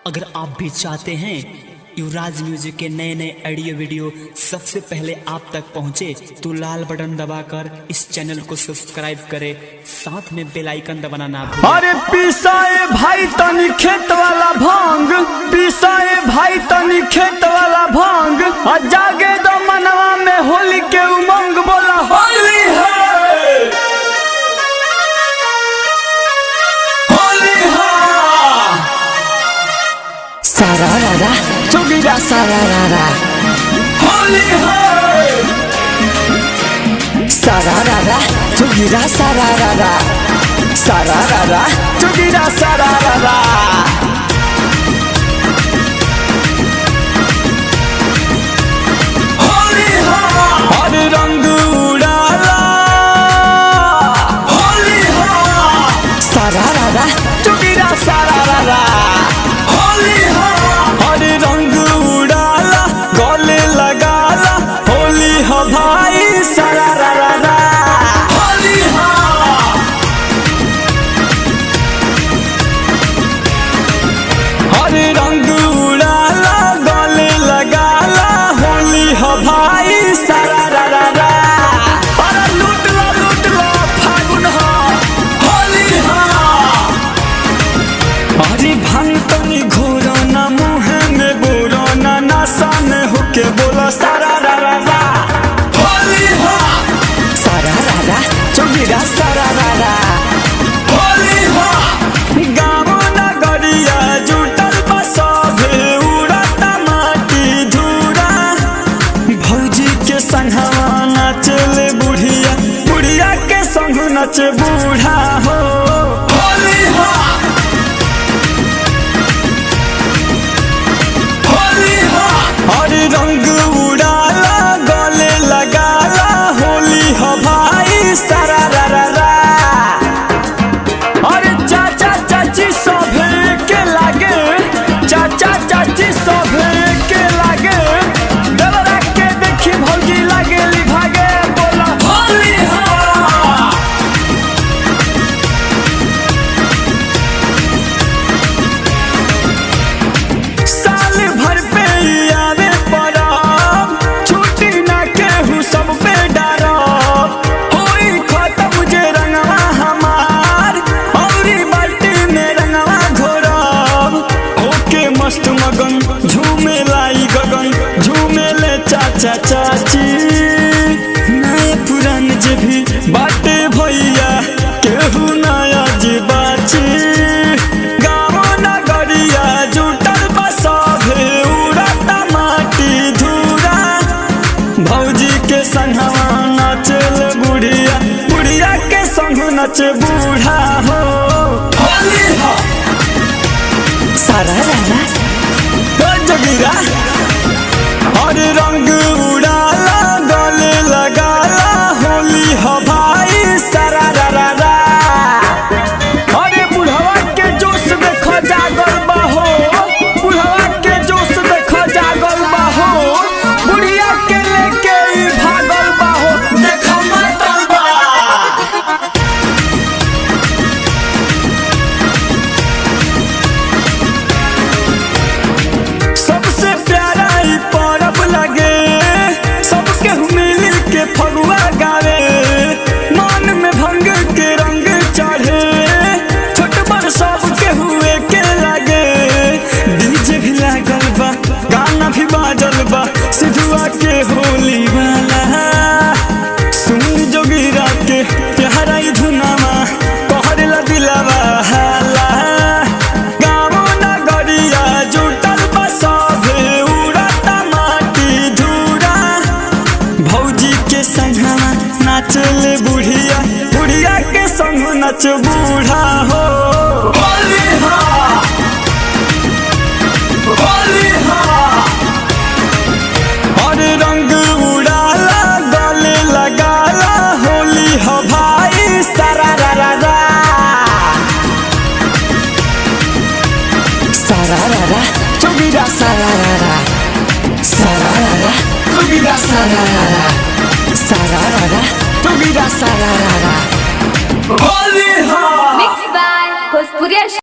अगर आप भी चाहते हैं युवराज म्यूजिक के नए नए ऑडियो वीडियो सबसे पहले आप तक पहुंचे तो लाल बटन दबाकर इस चैनल को सब्सक्राइब करें साथ में बेल आइकन दबाना ना भूलें अरे पिसाए भाई तनी खेत वाला भांग पिसाए भाई तनी खेत वाला भांग आ जागे दो मनवा में होली के उमंग बोला होली है होली है सारा रारा चुगिरा सारा रारा होली है सारा रारा चुगिरा सारा रारा सारा रारा चुगिरा सारा रारा होली है हर रंग उड़ाला होली है सारा रारा चुगिरा सारा रारा होली है हर रंग उड़ाला गले लगाला होली है भाई सारा रारा होली है हर रंग उड़ाला गले लगाला होली हो भाई सारा रा रा रा अरे लूट लो लूट लो फागुन हो होली हो अरे भांग तनी घोरो ना मुँह में बोरो ना नशा में होके बोलो सारा रा रा रा होली हो सारा रारा चुगिरा सारा रा रा होली हो गाँव नगरिया जुटल बसभे उड़ता माटी धूरा भौजी के संघवा नाचले बुढ़िया बुढ़िया के संग नच बूढ़ा हो होली हो होली हो हर रंग उड़ाला गले लगाला होली हो भाई सारा रा रा रा अरे चाचा चाची सभे के लागे चाचा चाची सभे के लागे डबरा के देखी भौजी लागे ली भागे बोला होली हा साल भर पे आवे परब छुट्टी ना केहू सब पे डरब होई खत्म जे रंगवा हमार औरी बाल्टी में रंगवा घोरब होके मस्त मगन झूमे लाई गगन झूमे ले चाचा चाची नए पुरान जे भी बाटे भैया केहू नया जे बाची गाँव नगरिया जुटल बसभे उड़ता माटी धूरा भौजी के संगवा नाचल बुढ़िया बुढ़िया के संग नच बूढ़ा हो होली हो सारा रारा ओ जोगिरा हर रंग उड़ाला गले लगाला होली हो भाई सारा रा रा रा अरे बुढ़वा के जोश देखो जागल बाहो बुढ़वा के जोश देखो जागल बाहो बुढ़िया के लेके ई भागल बाहो देखो मतल बा सबसे प्यारा ई परब लगे सबके मिल के फगुआ गावे मन में भंग के रंग चढ़े छोट बड़ सबके हुए के लगे डीजे भी लागल बा गाना भी बाजल बा सिधुआ के होली वाला सुन जोगिरा के प्यारा ई धुनामा कहरला दिलावा हाला गाँव नगरिया जुटल बसभे उड़ता माटी धूरा भौजी के संगवा नाचल बुढ़िया बुढ़िया के संग नच बूढ़ा हो होली हो होली हो हर रंग उड़ाला गले लगाला होली हो भाई सारा रा रा रा सारा रारा चुगिरा सारा रारा सारा रारा चुगिरा सारा रारा सारा रारा चुगिरा सारा रारा होली हो Mixed by Bhojpuriya